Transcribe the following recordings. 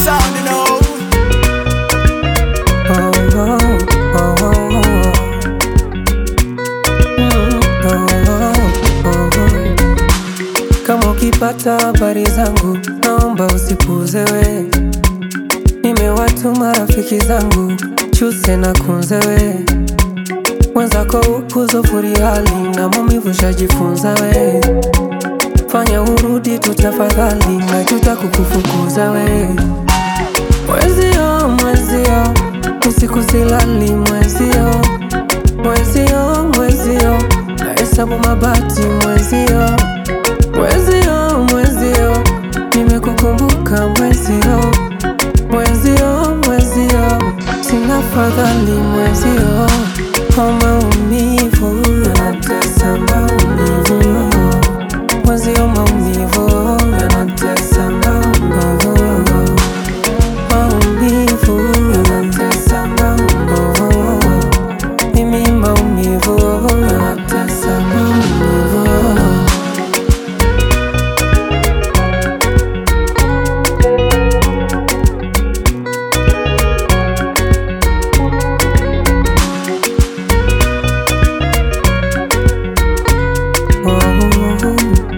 sound, you know. Oh, oh, oh, oh, oh. Mm, oh, oh, oh, oh. Kama ukipata habari zangu naomba usipuuze we, nimewatuma rafiki zangu chuse na kunze we, mwenzako ukuzofuri hali na maumivu shajifunza we, fanya urudi tu tafadhali, najuta kukufukuza we Mwezio, mwezio, usiku silali mwezio, mwezio, mwezio, nahesabu mabati mwezio, mwezio, mwezio, nimekukumbuka mwezio, mwezio, mwezio, sina fadhali mwezio, kwa maumivu yanatesa maumivu, mwezio, maumivu yanatesa maumivu maumivu yanatesa maumivu, mimi maumivu yanatesa maumivu. Oh, oh,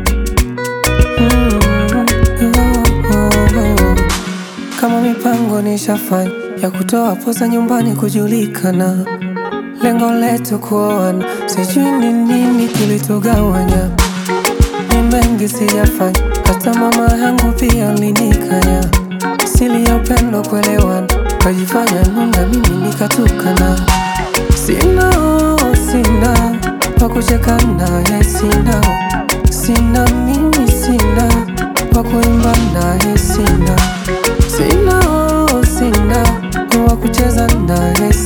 mm, oh, oh. Kama mipango nishafanya ya kutoa posa nyumbani kujulikana, lengo letu kuoana, sijui ni nini kilitugawanya. Ni mengi sijafanya, hata mama yangu pia alinikanya, sili ya upendo kuelewana, kajifanya nunda, mimi nikatukana. Sina, oh, sina wa kucheka naye, sina, sina mimi, sina wa kuimba naye, sina Sina, oh, sina wa kucheza naye,